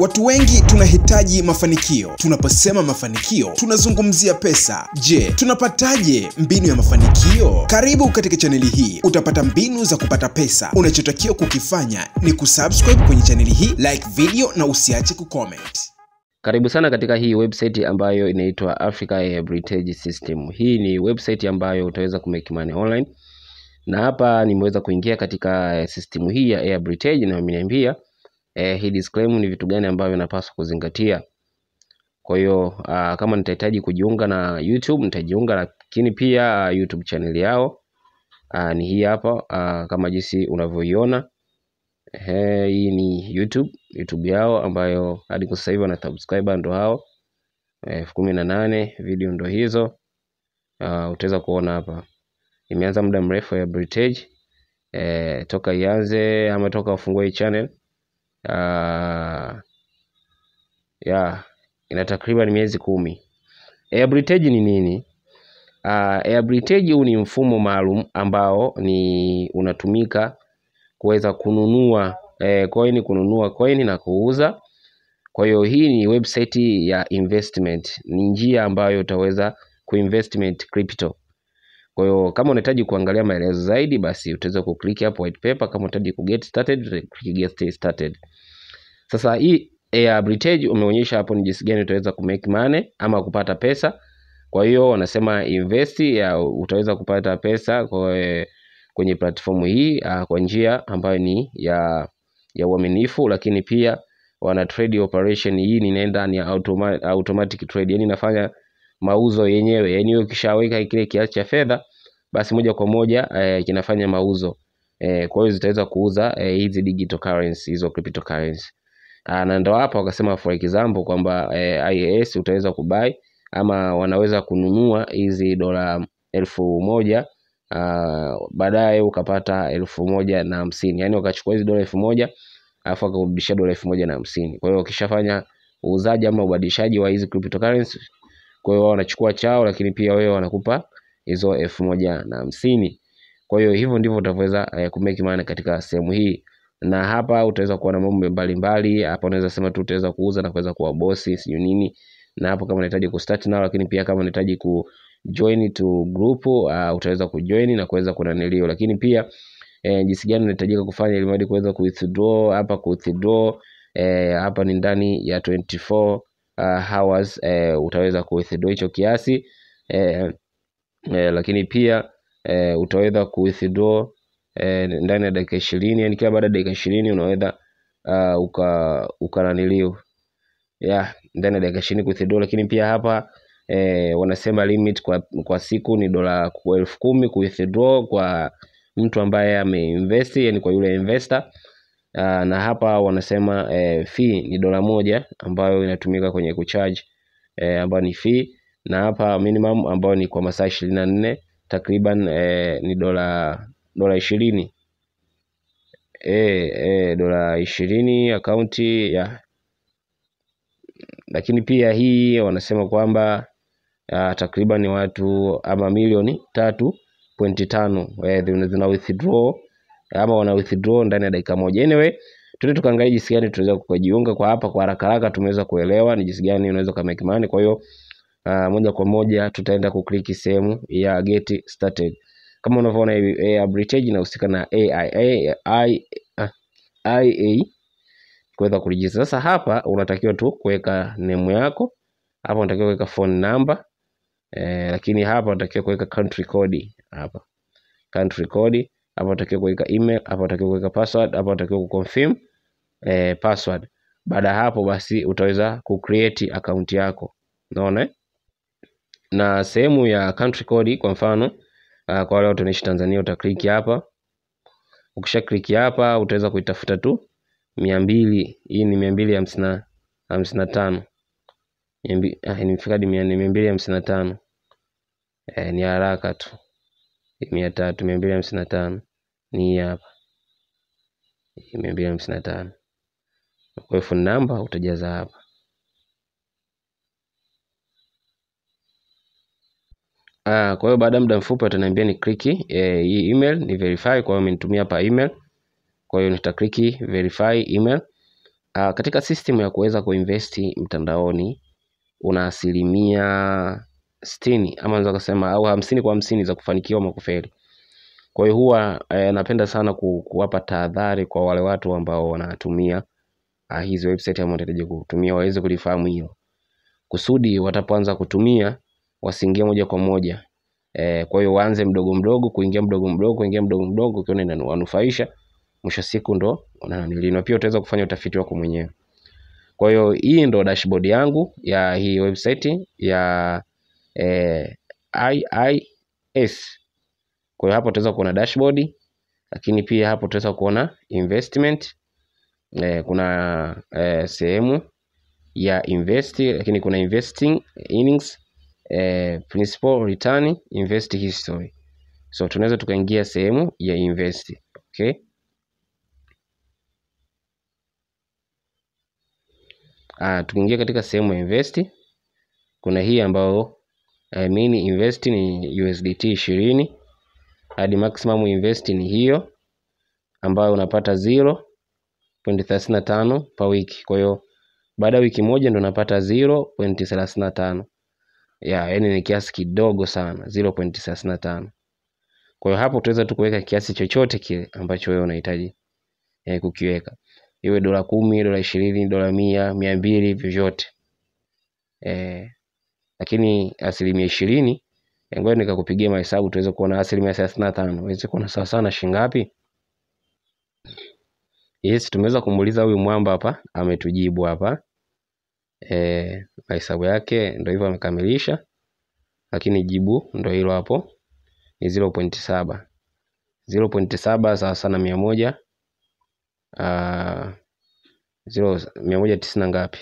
Watu wengi tunahitaji mafanikio. Tunaposema mafanikio, tunazungumzia pesa. Je, tunapataje mbinu ya mafanikio? Karibu katika chaneli hii, utapata mbinu za kupata pesa. Unachotakiwa kukifanya ni kusubscribe kwenye chaneli hii, like video na usiache kucomment. Karibu sana katika hii website ambayo inaitwa Africa Heritage System. Hii ni website ambayo utaweza kumake money online, na hapa nimeweza kuingia katika eh, system hii ya Heritage na wameniambia eh, hii disclaimer ni vitu gani ambavyo napaswa kuzingatia. Kwa hiyo ah, kama nitahitaji kujiunga na YouTube nitajiunga, lakini pia ah, YouTube channel yao ah, ni hii hapa ah, kama jinsi unavyoiona. Ehe, hii ni YouTube YouTube yao ambayo hadi kwa sasa hivi wana subscriber ndo hao elfu kumi na nane video ndo hizo. Uh, utaweza kuona hapa imeanza muda mrefu ya Heritage eh, toka ianze ama toka wafungue hii channel uh, ya ina takriban miezi kumi. Heritage ni nini? Uh, Heritage huu ni mfumo maalum ambao ni unatumika kuweza kununua eh, coin kununua coin na kuuza. Kwa hiyo hii ni website ya investment, ni njia ambayo utaweza kuinvestment crypto. Kwa hiyo kama unahitaji kuangalia maelezo zaidi, basi utaweza kuclick hapo white paper. Kama unahitaji ku get started, click get started. Sasa hii Heritage umeonyesha hapo ni jinsi gani utaweza ku make money ama kupata pesa. Kwa hiyo wanasema invest ya utaweza kupata pesa kwa kwenye platform hii uh, kwa njia ambayo ni ya ya uaminifu, lakini pia wana trade operation hii ni nenda ni automa, automatic trade, yani inafanya mauzo yenyewe, yani wewe ukishaweka kile kiasi cha fedha basi moja kwa moja eh, kinafanya mauzo eh, kwa hiyo zitaweza kuuza eh, hizi digital currency hizo cryptocurrency ah, na ndo hapa wakasema for example kwamba eh, IAS utaweza kubai ama wanaweza kununua hizi dola elfu moja uh, baadaye ukapata elfu moja na hamsini yaani wakachukua hizi dola elfu moja alafu wakarudishia dola elfu moja na hamsini kwa hiyo wakishafanya uuzaji ama ubadilishaji wa hizi cryptocurrency kwa hiyo wao wanachukua chao lakini pia wewe wanakupa hizo elfu moja na hamsini kwa hiyo hivyo ndivyo utaweza eh, kumake money katika sehemu hii na hapa utaweza kuona mambo mbalimbali hapa unaweza sema tu utaweza kuuza na kuweza kuwa bosi sijui nini na hapo kama unahitaji kustart nao lakini pia kama unahitaji ku join to group uh, utaweza kujoin na kuweza kunanilio lakini pia eh, jinsi gani unahitajika kufanya ili mradi kuweza ku withdraw hapa ku withdraw eh, hapa ni ndani ya 24 uh, hours eh, utaweza ku withdraw hicho kiasi eh, eh, lakini pia eh, utaweza ku withdraw eh, ndani ya dakika ishirini yani kila baada ya dakika ishirini unaweza uh, uka ukananilio yeah, ndani ya dakika ishirini ku withdraw lakini pia hapa eh, wanasema limit kwa, kwa siku ni dola ku- elfu kumi ku withdraw kwa mtu ambaye ameinvest yani kwa yule investor uh, na hapa wanasema eh, fee ni dola moja ambayo inatumika kwenye kucharge eh, ambayo ni fee na hapa minimum ambayo ni kwa masaa ishirini na nne takriban eh, ni dola dola ishirini eh, eh, dola ishirini akaunti ya lakini pia hii wanasema kwamba uh, takriban watu ama milioni tatu pointi tano eh, zina zina withdraw ama wana withdraw ndani ya dakika moja. Anyway, tuende tukaangalia jinsi gani tunaweza kujiunga kwa hapa. Kwa haraka haraka tumeweza kuelewa ni jinsi gani unaweza ka make money. Kwa hiyo uh, moja kwa moja tutaenda kukliki sehemu ya get started. Kama unavyoona hivi eh, Heritage inahusika na AIA I, uh, IA kuweza kuregister. Sasa hapa unatakiwa tu kuweka name yako, hapa unatakiwa kuweka phone number eh, lakini hapa unatakiwa kuweka country code hapa country code hapa unatakiwa kuweka email hapa unatakiwa kuweka password hapa unatakiwa kuconfirm eh, password. Baada ya hapo basi utaweza kucreate account yako, unaona eh? na sehemu ya country code kwa mfano uh, kwa wale watu wanaishi Tanzania utaklik hapa. Ukisha click hapa utaweza kuitafuta tu mia mbili. Hii ni mia mbili hamsini na hamsini na tano Mia mbi- ah, nimefika hadi mia mia mbili hamsini na tano eh, ni haraka tu mia tatu mia mbili hamsini na tano ni hii hapa Hii mia mbili hamsini na tano kwa hiyo phone number utajaza hapa Ah, kwa hiyo baada ya muda mfupi wataniambia ni click eh, hii email ni verify. Kwa hiyo amenitumia hapa email, kwa hiyo nitakliki verify email. Uh, katika system ya kuweza kuinvesti mtandaoni una asilimia sitini ama naweza kusema au hamsini kwa hamsini za kufanikiwa ama kufeli. Kwa hiyo huwa eh, napenda sana ku, kuwapa tahadhari kwa wale watu ambao wanatumia uh, hizi website ambao wanahitaji kutumia waweze kulifahamu hilo, kusudi watapoanza kutumia wasiingie moja kwa moja eh, kwa hiyo waanze mdogo mdogo, kuingia mdogo mdogo, kuingia mdogo mdogo, ukiona inawanufaisha, mwisho wa siku ndo unanilina. Pia utaweza kufanya utafiti wako mwenyewe. Kwa hiyo hii ndo dashboard yangu ya hii website ya eh, IIS. Kwa hiyo hapo utaweza kuona dashboard, lakini pia hapo utaweza kuona investment eh, kuna eh, sehemu ya invest, lakini kuna investing earnings eh, principal return, invest history. So tunaweza tukaingia sehemu ya invest. Okay. Ah, tukiingia katika sehemu ya invest kuna hii ambayo I mean invest ni USDT ishirini hadi maximum invest ni hiyo ambayo unapata 0.35 per wiki. Kwa hiyo baada ya wiki moja ndo unapata 0.35 ya yani ni kiasi kidogo sana 0.35. Kwa hiyo hapo utaweza tu kuweka kiasi chochote kile ambacho wewe unahitaji eh, kukiweka iwe dola kumi, dola ishirini, dola mia, mia mbili, vyovyote eh, lakini asilimia ishirini ngoja nikakupigia mahesabu tuweze kuona asilimia thelathini na tano uweze kuona sawa sawa na shilingi ngapi. Yes, tumeweza kumuuliza huyu mwamba hapa, ametujibu hapa eh, mahesabu yake ndo hivyo amekamilisha, lakini jibu ndo hilo hapo ni 0.7 0.7 sawa sana mia moja uh, zero mia moja tisini na ngapi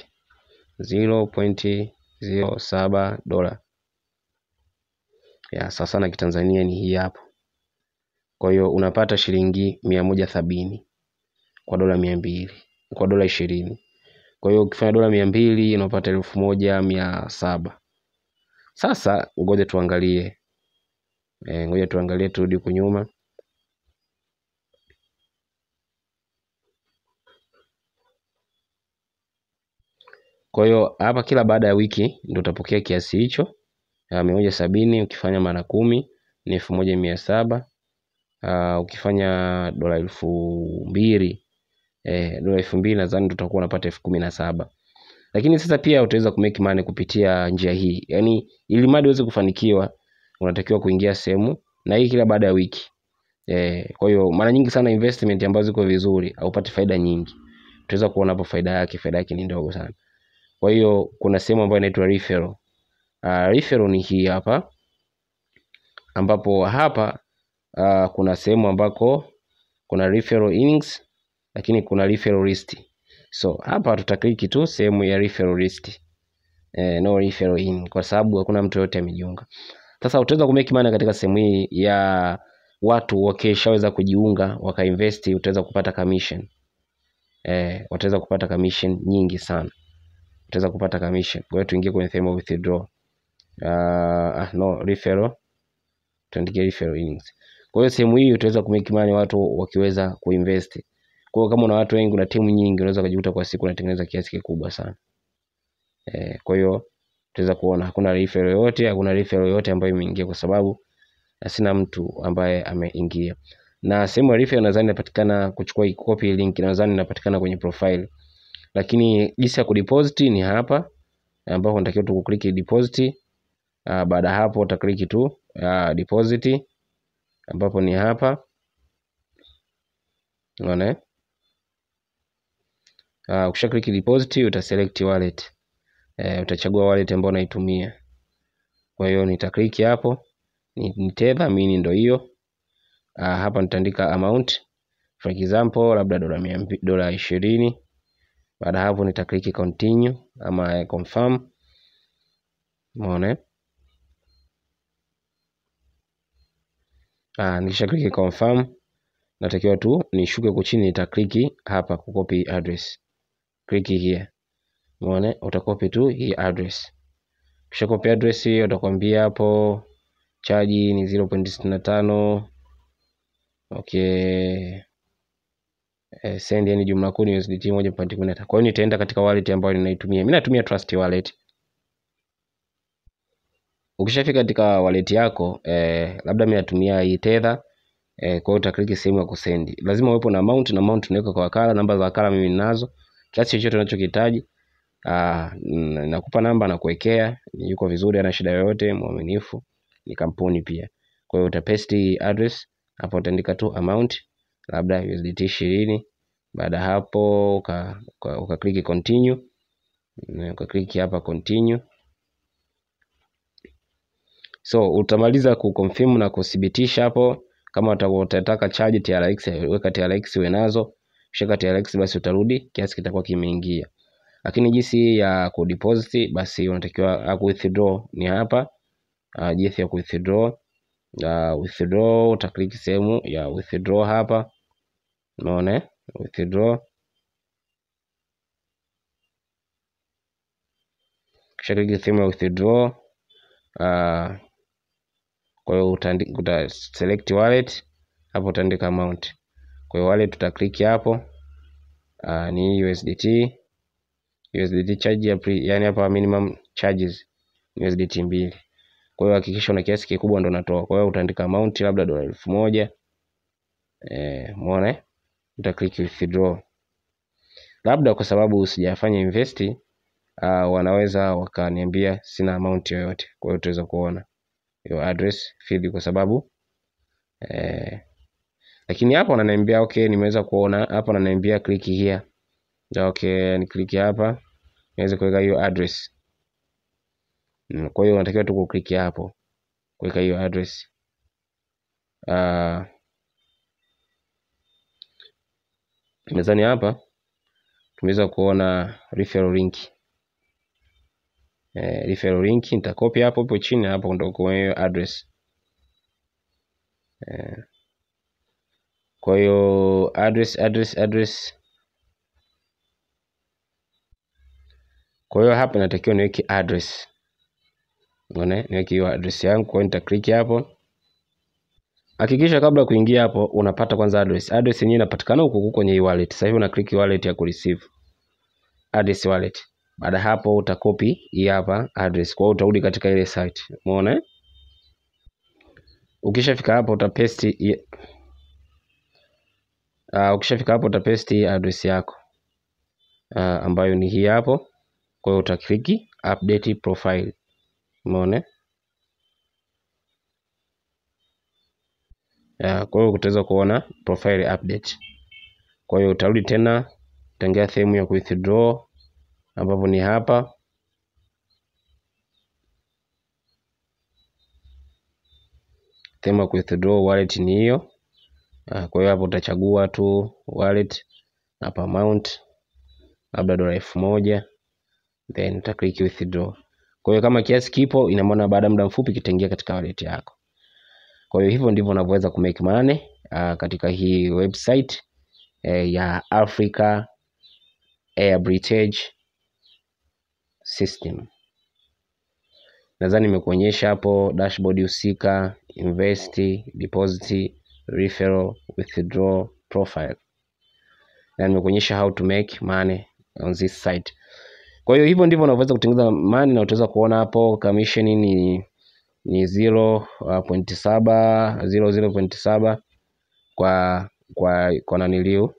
0.07 dola ya sawa sana kitanzania ni hii hapo. Kwa hiyo unapata shilingi mia moja sabini kwa dola mia mbili kwa dola ishirini. Kwa hiyo ukifanya dola mia mbili unapata elfu moja mia saba. Sasa ngoja tuangalie e, ngoja tuangalie, turudi huku nyuma. Kwa hiyo hapa kila baada ya wiki ndio utapokea kiasi hicho mia moja sabini. Ukifanya mara kumi ni elfu moja mia saba. Uh, ukifanya dola elfu mbili eh, dola elfu mbili nadhani tutakuwa unapata elfu kumi na saba. Lakini sasa pia utaweza kumake money kupitia njia hii, yaani ili mradi uweze kufanikiwa unatakiwa kuingia sehemu na hii kila baada ya wiki eh. Kwa hiyo mara nyingi sana investment ambazo ziko vizuri haupati faida nyingi, utaweza kuona hapo faida yake, faida yake ni ndogo sana. Kwa hiyo kuna sehemu ambayo inaitwa referral. Uh, referral ni hii hapa ambapo hapa uh, kuna sehemu ambako kuna referral earnings lakini kuna referral list. So hapa tutakliki tu sehemu ya referral list. Eh, no referral in kwa sababu hakuna mtu yote amejiunga. Sasa utaweza kumake money katika sehemu hii ya watu wakishaweza kujiunga wakainvest, utaweza kupata commission. Eh, wataweza kupata commission nyingi sana. Utaweza kupata commission. Kwa hiyo tuingie kwenye sehemu ya withdraw. Uh, no referral tuandike referral earnings. Kwa hiyo sehemu hii utaweza kumake money watu wakiweza kuinvest. Kwa hiyo kama una watu wengi, una timu nyingi, unaweza kujikuta kwa siku unatengeneza kiasi kikubwa sana. Eh, kwa hiyo utaweza kuona hakuna referral yoyote, hakuna referral yoyote ambayo imeingia kwa sababu sina mtu ambaye ameingia. Na sehemu ya referral nadhani inapatikana kuchukua copy link, nadhani inapatikana kwenye profile. Lakini jinsi ya kudeposit ni hapa ambapo unatakiwa tu kukliki deposit. Uh, baada ya hapo utakliki tu uh, deposit ambapo ni hapa unaona uh, ukisha click deposit utaselect wallet uh, utachagua wallet ambayo unaitumia. Kwa hiyo nitakliki hapo ni, ni Tether mini ndo hiyo uh, hapa nitaandika amount for example labda dola mia dola ishirini. Baada hapo nitakliki continue ama confirm, umeona Ah, nikisha kliki confirm natakiwa tu nishuke huko chini, nitakliki hapa kucopy address. Kliki here. Umeona, utakopi tu hii address. Kisha copy address hiyo, utakwambia hapo chaji ni 0.65. Okay. eh, send yani jumla kuu ni USDT moja pointi kumi na tano. Kwa hiyo nitaenda katika wallet ambayo ninaitumia. Mimi natumia Trust Wallet. Ukishafika katika wallet yako eh, labda mimi natumia hii Tether eh, kwa hiyo utakliki sehemu ya kusendi. Lazima uwepo na amount na amount unaweka kwa wakala, namba za wakala mimi ninazo. Kiasi chochote unachokihitaji ah, n- nakupa namba na kuwekea, yuko vizuri, ana shida yoyote, mwaminifu, ni kampuni pia. Kwa hiyo utapaste address hapo, utaandika tu amount labda USDT ishirini. Baada ya hapo uka, uka, uka click continue, Mm, uka click hapa continue. So utamaliza kuconfirm na kuthibitisha hapo. Kama uta- utataka charge TRX, weka TRX uwe nazo. Ukishaweka TRX basi utarudi kiasi kitakuwa kimeingia. Lakini jinsi ya kudeposit basi unatakiwa uh, withdraw ni hapa. Uh, jinsi ya withdraw uh, withdraw utaklik sehemu ya withdraw hapa. Umeona eh? withdraw. Kisha click sehemu ya withdraw uh, kwa hiyo utaandi- uta select wallet hapo utaandika amount. Kwa hiyo wallet utaklik hapo uh, ni USDT USDT charge ya pre, yani hapa minimum charges ni USDT mbili. Kwa hiyo hakikisha una kiasi kikubwa ndo unatoa. Kwa hiyo utaandika amount labda dola elfu moja eh, umeona eh? uta click withdraw. Labda kwa sababu sijafanya invest uh, wanaweza wakaniambia sina amount yoyote. Kwa hiyo utaweza kuona your address field kwa sababu eh, lakini hapo wananiambia okay, nimeweza kuona hapa wananiambia click here. Okay, ni click hapa niweze kuweka hiyo address. Mm, Kwa hiyo unatakiwa tu kukliki hapo kuweka hiyo address. Uh, mezani hapa tumeweza kuona referral link. Eh, referral link nitakopi hapo hapo chini hapo ndo kwa hiyo address. Eh, kwa hiyo address address address. Kwa hiyo hapa natakiwa niweke address. Unaona, niweke hiyo address yangu, kwa hiyo nitaklik hapo. Hakikisha kabla ya kuingia hapo unapata kwanza address. Address yenyewe inapatikana huko huko kwenye hii wallet. Sasa hivi una click wallet ya kureceive. Address wallet. Baada ya hapo utakopi hii hapa address. Kwa hiyo utarudi katika ile site. Umeona? eh? Ukishafika hapo utapaste hii- uh, ukishafika hapo utapaste hii address yako. Uh, ambayo ni hii hapo. Kwa hiyo utakliki update profile. Umeona? eh? Uh, kwa hiyo utaweza kuona profile update. Kwa hiyo utarudi tena utaingia sehemu ya withdraw ambapo ni hapa. Sehemu ya withdraw wallet ni hiyo. Ah, Kwa hiyo hapo utachagua tu wallet hapa amount labda dola elfu moja then uta click withdraw. Kwa hiyo kama kiasi kipo, ina maana baada ya muda mfupi kitaingia katika wallet yako. Kwa hiyo hivyo ndivyo unavyoweza kumake money uh, katika hii website eh, ya Africa Arbitrage System. Nadhani nimekuonyesha hapo dashboard husika, invest, deposit, referral, withdraw, profile. Na nimekuonyesha how to make money on this site. Kwa hiyo hivyo ndivyo unavyoweza kutengeneza money na utaweza kuona hapo commission ni ni 0.7 0.7 kwa kwa kwa naniliu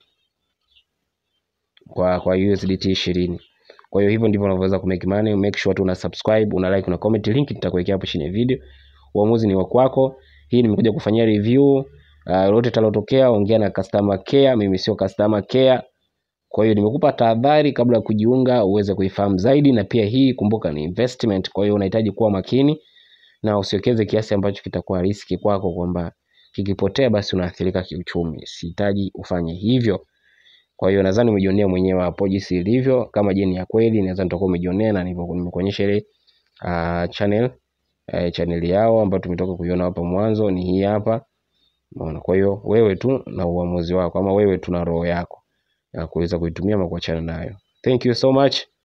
kwa kwa USDT 20. Kwa hiyo hivyo ndivyo unavyoweza kumake money. Make sure tu una subscribe, una like, una comment. Link nitakuwekea hapo chini ya video. Uamuzi ni wa kwako. Hii nimekuja kufanyia review. Uh, lolote talotokea ongea na customer care. Mimi sio customer care. Kwa hiyo nimekupa tahadhari kabla ya kujiunga uweze kuifahamu zaidi, na pia hii kumbuka ni investment. Kwa hiyo unahitaji kuwa makini na usiwekeze kiasi ambacho kitakuwa riski kwako, kwamba kikipotea basi unaathirika kiuchumi. Sihitaji ufanye hivyo. Kwa hiyo nadhani umejionea mwenyewe hapo jinsi ilivyo. Kama je ni ya kweli, nadhani utakuwa umejionea na nilivyo nimekuonyesha ile uh, channel uh, channel yao ambayo tumetoka kuiona hapo mwanzo ni hii hapa. Umeona? Kwa hiyo wewe tu na uamuzi wako, ama wewe tu na roho yako ya kuweza kuitumia ama kuachana nayo. Thank you so much.